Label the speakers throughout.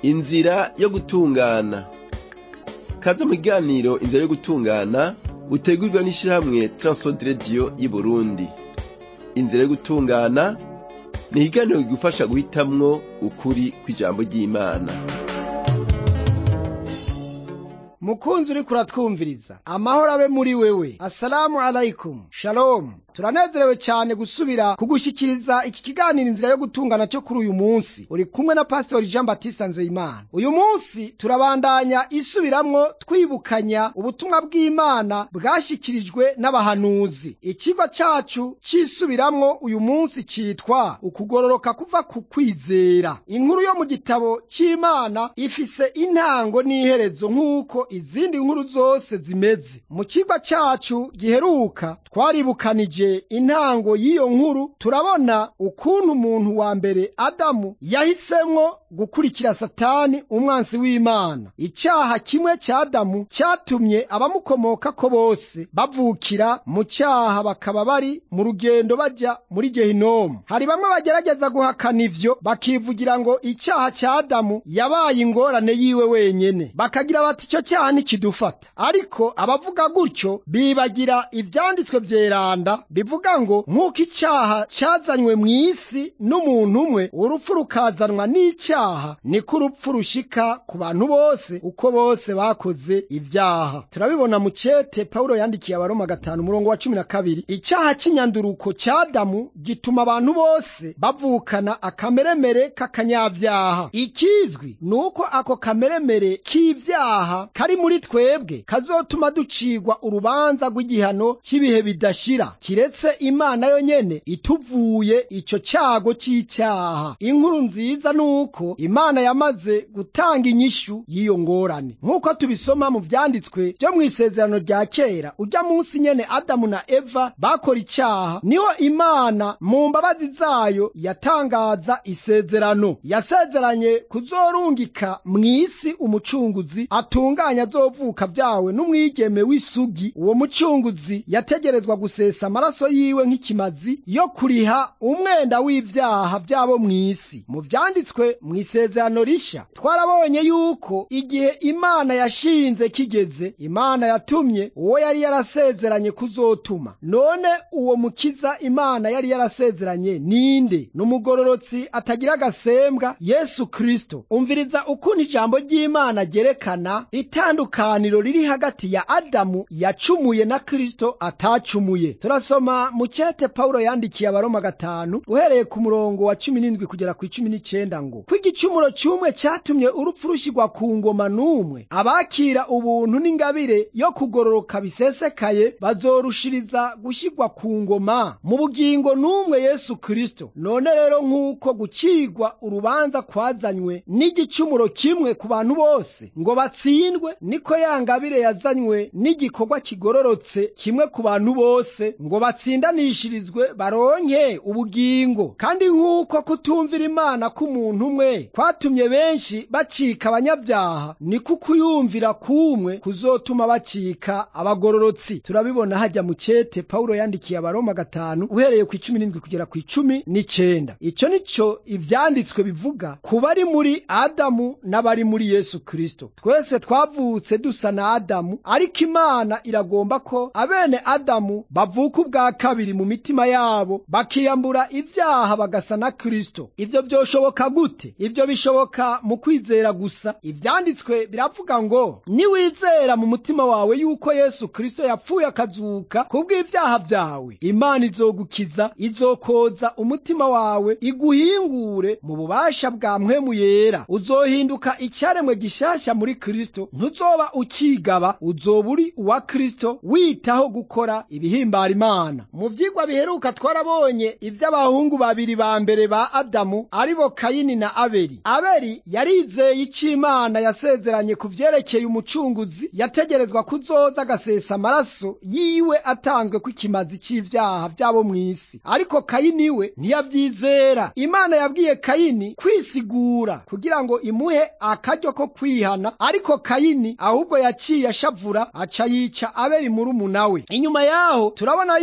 Speaker 1: inzira yo gutungana kaze mu kiganiro inzira yo gutungana utegurirwa n'ishirahamwe Transworld Radio y'Uburundi inzira yo gutungana ni ikiganiro kigufasha guhitamwo ukuri kw'ijambo ry'Imana
Speaker 2: mukunzi uriko uratwumviriza amahoro abe muri wewe assalamu alaikum shalom turanezerewe cyane gusubira kugushikiriza iki kiganiro inzira yo gutungana cyo kuri uyu munsi uri kumwe na pastori jean batiste nzeyimana uyu munsi turabandanya isubiramwo twibukanya ubutumwa bw'imana bwashyikirijwe n'abahanuzi ikigo cacu c'isubiramwo uyu munsi citwa ukugororoka kuva ku kwizera inkuru yo mu gitabo c'imana ifise intango n'iherezo nk'uko izindi nkuru zose zimeze mu kigo cacu giheruka twaribukanije intango y'iyo nkuru turabona ukuntu umuntu wa mbere adamu yahisemwo gukurikira satani umwansi w'imana icyaha kimwe cya adamu cyatumye abamukomokako bose bavukira mu cyaha bakaba bari mu rugendo bajya muri gehinomu hari bamwe bagerageza guhakana ivyo bakivugira ngo icyaha cya adamu yabaye ingorane yiwe wenyene bakagira bati icyo cyaha ntikidufata ariko abavuga gutyo bibagira ivyanditswe vyeranda bivuga ngo nk'uko icyaha cyazanywe mu isi n'umuntu umwe urupfu rukazanwa n'icyaha niko urupfu rushika ku bantu bose uko bose bakoze ibyaha turabibona mu cete pawulo yandikiye abaroma gatanu umurongo wa cumi na kabiri icyaha cy'inyanduruko cya adamu gituma abantu bose bavukana akameremere k'akanyabyaha ikizwi ni uko ako kameremere k'ibyaha kari muri twebwe kazotuma ducigwa urubanza rw'igihano cy'ibihe bidashira kiretse imana yo nyene ituvuye ico cyago c'icyaha inkuru nziza nuko imana yamaze gutanga inyishu y'iyo ngorane nk'uko tubisoma mu vyanditswe vyo mw'isezerano rya kera urya munsi nyene adamu na eva bakora icyaha niho imana mu mbabazi zayo yatangaza isezerano yasezeranye kuzorungika mw'isi umucunguzi atunganya azovuka vyawe n'umwigeme w'isugi uwo mucunguzi yategerezwa gusesa amaraso yiwe nk'ikimazi yo kuriha umwenda w'ivyaha vyabo mw'isi mu vyanditswe mw'isezerano risha twarabonye yuko igihe imana yashinze kigeze imana yatumye uwo yari yarasezeranye kuzotuma none uwo mukiza imana yari yarasezeranye ninde n'umugororotsi atagira agasembwa yesu kristo umviriza ukuntu ijambo ry'imana ryerekana itandukaniro riri hagati ya adamu yacumuye na kristo atacumuye turasoma mu cete pawulo yandikiye abaroma gatanu uhereye ku murongo wa cumi n'indwi kugera ku icumi n'icenda ngo ko igicumuro cy'umwe cyatumye urupfu rushyirwa ku ngoma n'umwe abakira ubuntu n'ingabire yo kugororoka bisesekaye bazorushiriza gushyirwa ku ngoma mu bugingo n'umwe yesu kristo none rero nk'uko gucigwa urubanza kwazanywe n'igicumuro kimwe ku bantu bose ngo batsindwe niko ya ngabire yazanywe n'igikorwa kigororotse kimwe ku bantu bose ngo batsindanishirizwe baronke ubugingo kandi nk'uko kutumvira imana k'umuntu umwe kwatumye benshi bacika abanyabyaha niko kuyumvira kumwe kuzotuma bacika abagororotsi turabibona hajya mu cete pawulo yandikiye abaroma gatanu uhereye ku icumi n'indwi kugera ku icumi n'icenda icyo ni cyo ivyanditswe bivuga ku bari muri adamu n'abari muri yesu kristo twese twavutse dusa na adamu ariko imana iragomba ko abene adamu bavuka ubwa kabiri mu mitima yabo bakiyambura ibyaha bagasa na kristo ivyo vyoshoboka gute ivyo bishoboka mu kwizera gusa ivyanditswe biravuga ngo niwizera mu mutima wawe yuko yesu kristo yapfuye akazuka kubw'ivyaha vyawe imana izogukiza izokoza umutima wawe iguhingure mu bubasha bwa mpwemu yera uzohinduka icyaremwe gishasha muri kristo ntuzoba ukigaba uzoba uri uwa kristo witaho gukora ibihimbara imana mu vyigwa biheruka twarabonye ivy'abahungu babiri ba mbere ba adamu aribo kayini na abeli abeli yarizeye ico imana yasezeranye ku vyerekeye umucunguzi yategerezwa kuzoza agasesa amaraso yiwe atanzwe ko ikimazi c'ivyaha vyabo mw'isi ariko kayini we ntiyavyizera imana yabwiye kayini kwisigura kugira ngo imuhe akaryo ko kwihana ariko kayini ahubwo yaciye ashavura aca yica abeli murumuna we inyuma yaho turabona yuko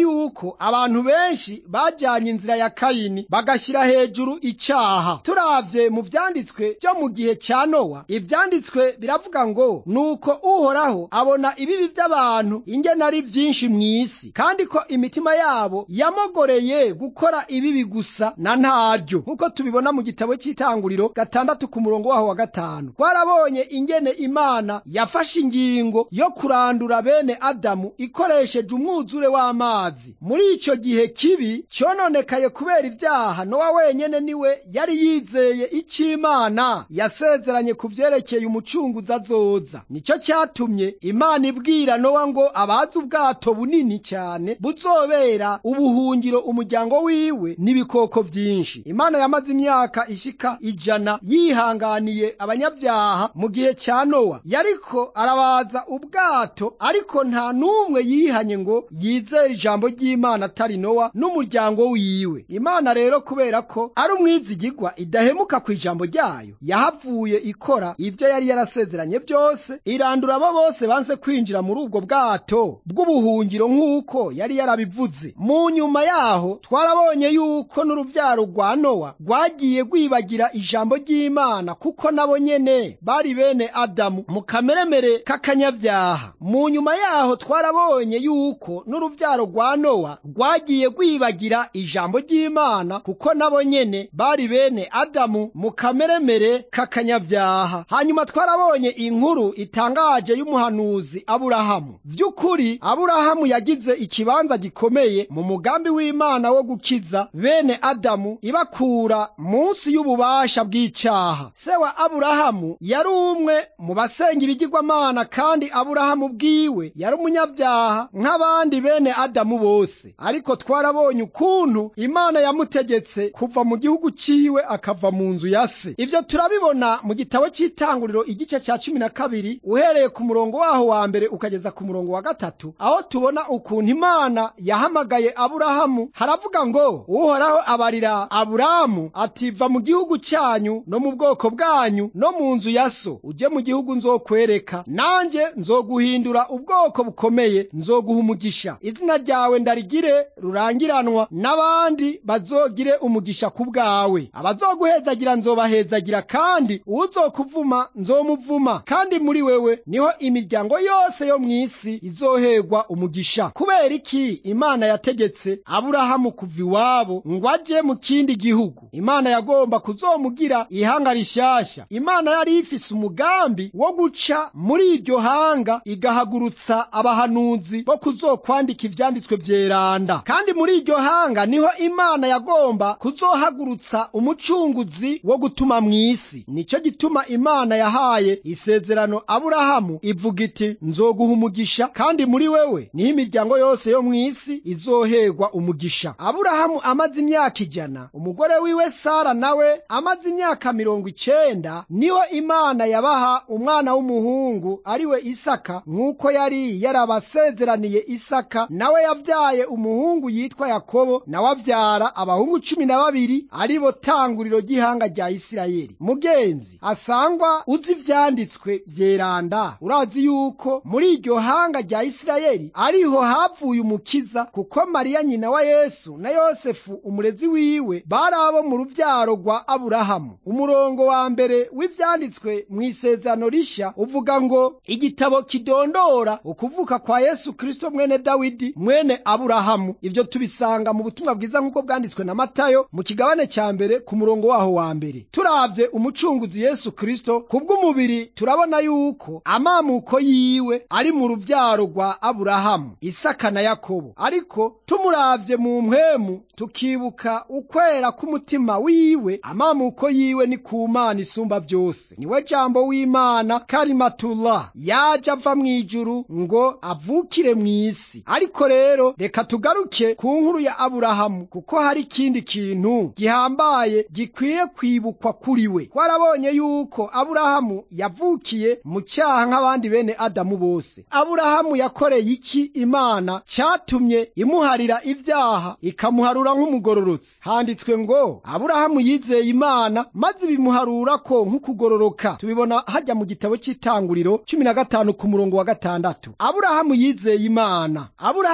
Speaker 2: yuko abantu benshi bajyanye inzira ya kayini bagashyira hejuru icyaha turavye mu vyanditswe byo mu gihe cya nowa ivyanditswe biravuga ngo nuko uhoraho abona ibibi by'abantu ingene ari byinshi mu isi kandi ko imitima yabo yamogoreye gukora ibibi gusa na ntaryo nk'uko tubibona mu gitabo cy'itanguriro gatandatu ku murongo waho wa gatanu twarabonye ingene imana yafashe ingingo yo kurandura bene adamu ikoresheje umwuzure w'amazi muri icyo gihe kibi cyononekaye kubera ibyaha nowa wenyene niwe yari yizeye icyo imana yasezeranye ku vyerekeye umucunguzi azoza nicyo cyatumye imana ibwira nowa ngo abazi ubwato bunini cyane buzobera ubuhungiro umuryango wiwe n'ibikoko byinshi imana yamaze imyaka ishika ijana yihanganiye abanyabyaha mu gihe cya nowa yariko arabaza ubwato ariko nta n'umwe yihanye ngo yizere ijambo ry'imana atari nowa n'umuryango wiwe imana rero kubera ko ari umwizigigwa idahemuka ku ijambo ryayo yahavuye ikora ibyo yari yarasezeranye byose irandura abo bose banse kwinjira muri ubwo bwato bw'ubuhungiro nk'uko yari yarabivuze mu nyuma yaho twarabonye yuko n'urubyaro rwa nowa rwagiye rwibagira ijambo ry'imana kuko nabo nyene bari bene adamu mu kameremere k'akanyabyaha mu nyuma yaho twarabonye yuko n'urubyaro rwa nowa rwagiye rwibagira ijambo ry'imana kuko nabo nyene bari bene adamu mu kameremere k'akanyabyaha hanyuma twarabonye inkuru itangaje y'umuhanuzi aburahamu vy'ukuri aburahamu yagize ikibanza gikomeye mu mugambi w'imana wo gukiza bene adamu ibakura munsi y'ububasha bw'icyaha se wa aburahamu yari umwe mu basenga ibigirwamana kandi aburahamu bwiwe yari umunyabyaha nk'abandi bene adamu bose ariko twarabonye ukuntu imana yamutegetse kuva mu gihugu ciwe akava mu nzu ya se ivyo turabibona mu gitabo cy'itanguriro igice cya cumi na kabiri uhereye ku murongo waho wa mbere ukageza ku murongo wa gatatu aho tubona ukuntu imana yahamagaye aburahamu haravuga ngo uhoraho abarira aburahamu ati va mu gihugu cyanyu no mu bwoko bwanyu no mu nzu ya so ujye mu gihugu nzokwereka nanjye nzoguhindura ubwoko bukomeye nzoguha umugisha izina ryawe ndarigire rurangiranwa n'abandi bazogire umugisha ku bwawe abazoguhezagira nzobahezagira kandi uzokuvuma nzomuvuma kandi muri wewe niho imiryango yose yo mu isi izoherwa umugisha kubera iki imana yategetse aburahamu kuva iwabo ngo aje mu kindi gihugu imana yagomba kuzomugira ihanga rishyashya imana yari ifise umugambi wo guca muri iryo hanga igahagurutsa abahanuzi bo kuzokwandika ivyanditswe vyeranda kandi muri iryo hanga niho imana yagomba kuzohagurutsa umucunguzi wo gutuma mw'isi nico gituma imana yahaye isezerano aburahamu ivuga iti nzoguha umugisha kandi muri wewe niho imiryango yose yo mw'isi izoherwa umugisha aburahamu amaze imyaka ijana umugore wiwe sara nawe amaze imyaka mirongo icenda niho imana yabaha umwana w'umuhungu ari we isaka nk'uko yari yarabasezeraniye isaka nawe yabyaye umuhungu yitwa yakobo nawe abyara abahungu cumi na babiri ari bo tanguriro ry'ihanga rya isirayeli mugenzi asangwa uzi ivyanditswe vyeranda urazi yuko muri iryo hanga rya isirayeli ariho havuye umukiza kuko mariya nyina wa yesu na yosefu umurezi wiwe bari abo mu ruvyaro rwa aburahamu umurongo wa mbere w'ivyanditswe mu isezerano rishya uvuga ngo igitabo kidondora ukuvuka kwa yesu kristo mwene dawidi mwene aburahamu ivyo tubisanga mu butumwa bwiza nk'uko bwanditswe na matayo mu kigabane ca mbere ku murongo waho wa mbere turavye umucunguzi yesu kristo kubw'umubiri turabona yuko amamuko yiwe ari mu ruvyaro rwa aburahamu isaka na yakobo ariko tumuravye mu mpwemu tukibuka ukwera k'umutima wiwe amamuko yiwe ni ku mana isumba vyose niwe jambo w'imana karimatullah yaje ava mw'ijuru ngo avukire mw'isi ariko rero reka tugaruke ku nkuru ya aburahamu kuko hari ikindi kintu gihambaye gikwiye kwibukwa kuri we twarabonye yuko aburahamu yavukiye mu cyaha nk'abandi bene adamu bose aburahamu yakoreye iki imana cyatumye imuharira ibyaha ikamuharura nk'umugororotsi handitswe ngo aburahamu yizeye imana maze ibimuharura ko nk'ukugororoka tubibona hajya mu gitabo cy'itanguriro cumi na gatanu ku murongo wa gatandatu aburahamu yizeye imana aburahamu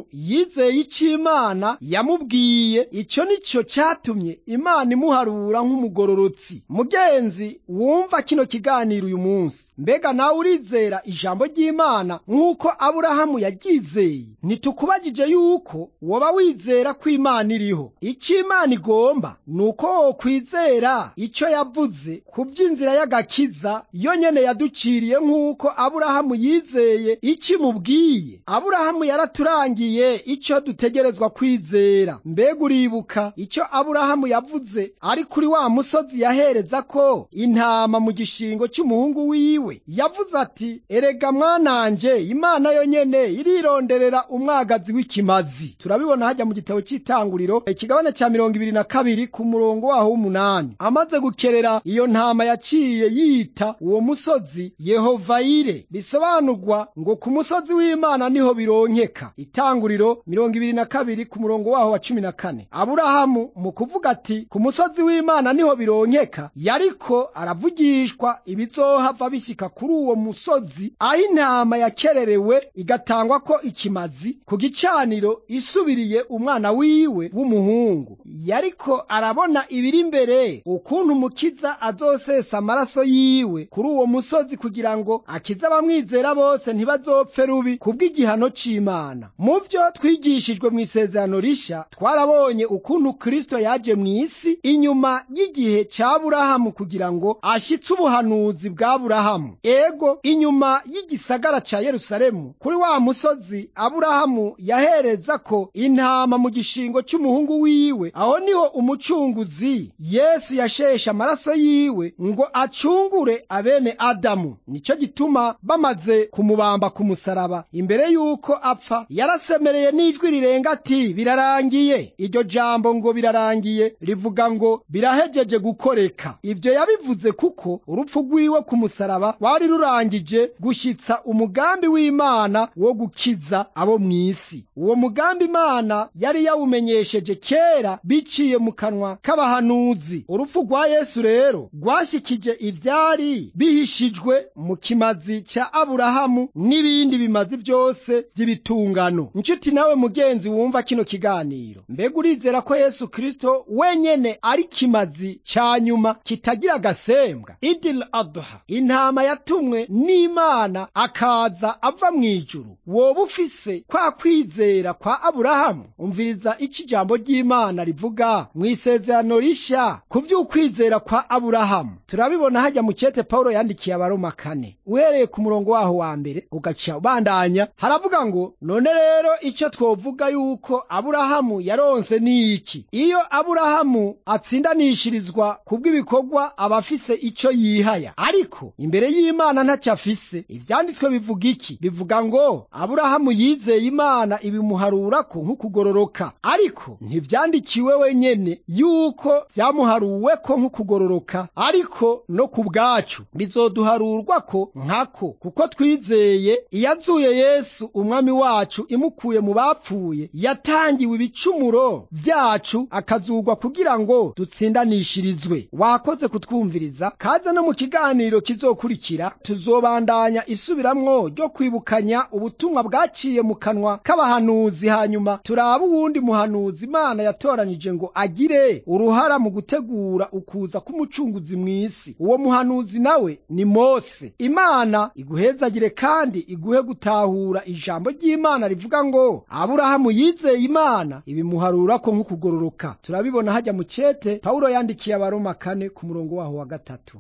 Speaker 2: yizeye icyo imana yamubwiye icyo nicyo cyatumye imana imuharura nk'umugororotsi mugenzi wumva kino kiganiro uyu munsi mbega nawe urizera ijambo ry'imana nk'uko aburahamu yaryizeye ntitukubajije yuko woba wizera ko imana iriho icyo imana igomba ni uko wokwizera icyo yavuze ku by'inzira y'agakiza yo nyene yaduciriye nk'uko aburahamu yizeye icyo imubwiye aburahamu yaraturangiye icyo dutegerezwa kwizera mbega uribuka icyo aburahamu yavuze ari kuri wa musozi yahereza ko intama mu gishingo cy'umuhungu wiwe yavuze ati erega mwananje imana yo nyene irironderera umwagazi w'ikimazi turabibona hajya mu gitabo cy'itanguriro ikigabane cya mirongo ibiri na kabiri ku murongo waho w'umunani amaze gukerera iyo ntama yaciye yita uwo musozi yehovayire bisobanurwa ngo ku musozi w'imana niho bironkeka itanguriro mirongo ibiri na kabiri ku murongo waho wa cumi na kane aburahamu mu kuvuga ati ku musozi w'imana niho bironkeka yariko aravugishwa ibizohava bishyika kuri uwo musozi aho intama yakererewe igatangwa ko ikimazi ku gicaniro isubiriye umwana wiwe w'umuhungu yariko arabona ibiri imbere ukuntu umukiza azosesa amaraso yiwe kuri uwo musozi kugira ngo akize abamwizera bose ntibazopfe rubi kubw'igihano c'imana mu vyo twigishijwe mu isezerano rishya twarabonye ukuntu kristo yaje mu isi inyuma y'igihe cya burahamu kugira ngo ashitse ubuhanuzi bwa burahamu ego inyuma y'igisagara ca yerusalemu kuri wa musozi aburahamu yahereza ko intama mu gishingo cy'umuhungu wiwe aho niho umucunguzi yesu yasheshe amaraso yiwe ngo acungure abene adamu nicyo gituma bamaze kumubamba ku musaraba imbere y'uko apfa yarasemereye n'ijwi rirenga ati birarangiye iryo jambo ngo birarangiye rivuga ngo birahejeje gukoreka ibyo yabivuze kuko urupfu rwiwe ku musaraba rwari rurangije gushyitsa umugambi w'imana wo gukiza abo mu isi uwo mugambi imana yari yawumenyesheje kera biciye mu kanwa k'abahanuzi urupfu rwa yesu rero rwashyikije ibyari bihishijwe mu kimazi cya aburahamu n'ibindi bimazi byose by'ibitungano inshuti nawe mugenzi wumva kino kiganiro mbega urizera ko yesu kristo wenyene ari kimazi cya nyuma kitagira agasembwa idil aduha intama yatumwe n'imana akaza ava mu ijuru woba ufise kwa kwizera kwa aburahamu umviriza iki ijambo ry'imana rivuga mu isezerano rishya ku vy'ukwizera kwa aburahamu turabibona hajya mu cyete pawulo yandikiye abaroma kane uhereye ku murongo waho wa mbere ugaca ubandanya haravuga ngo none rero icyo twovuga yuko aburahamu yaronse ni iki iyo aburahamu atsindanishirizwa kubw'ibikorwa aba afise icyo yihaya ariko imbere y'imana ntacyo afise ivyanditswe bivuga iki bivuga ngo aburahamu yizeye imana ibimuharurako nk'ukugororoka ariko ntivyandikiwe wenyene yuko vyamuharuweko nk'ukugororoka ariko no ku bwacu bizoduharurwako nkako kuko twizeye iyazuye yesu umwami wacu imukuye mu bapfuye yatangiwe ibicumuro vyacu akazugwa kugira ngo dutsindanishirizwe wakoze kutwumviriza kaze no mu kiganiro kizokurikira tuzobandanya isubiramwo ryo kwibukanya ubutumwa bwaciye mu kanwa k'abahanuzi hanyuma turaba uwundi muhanuzi imana yatoranije ngo agire uruhara mu gutegura ukuza k'umucunguzi mw'isi uwo muhanuzi nawe ni mose imana iguhezagire kandi iguhe gutahura ijambo ry'imana rivuga ngo aburahamu yizeye imana ibimuharurako nk'ukugororoka turabibona hajya mu cyete pawulo yandikiye abaroma kane ku murongo waho wa gatatu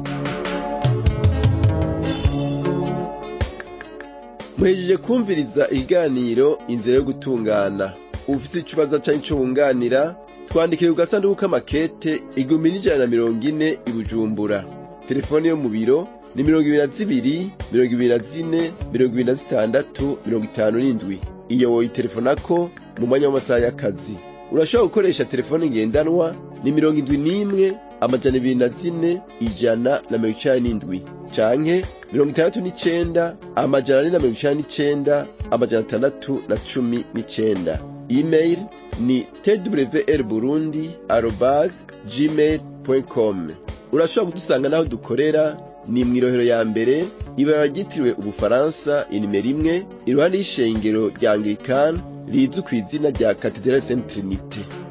Speaker 1: muhejeje kumviriza ikiganiro inzira yo gutungana ufite ikibazo cyangwa icyo wunganira twandikire ku gasanduku k'amakete igihumbi n'ijana na mirongo ine i bujumbura telefone yo mu biro ni mirongo ibiri na zibiri mirongo ibiri na zine mirongo ibiri na zitandatu mirongo itanu n'indwi iyo woyitelefonako mu mwanya w'amasaha y'akazi urashobora gukoresha telefone ngendanwa ni mirongo indwi n'imwe amajana ibiri na zine ijana na mirongo icenda n'indwi canke mirongo itandatu n'icenda amajana ane na mirongo icenda n'icenda amajana atandatu na cumi n'icenda email ni twr burundi arobas gmail com urashobora kudusanga n'aho dukorera ni mw'irohero ya mbere ibara ryitiriwe ubufaransa inimero imwe iruhande y'ishengero rya anglikani rizwi ku izina rya katedrale saint trinite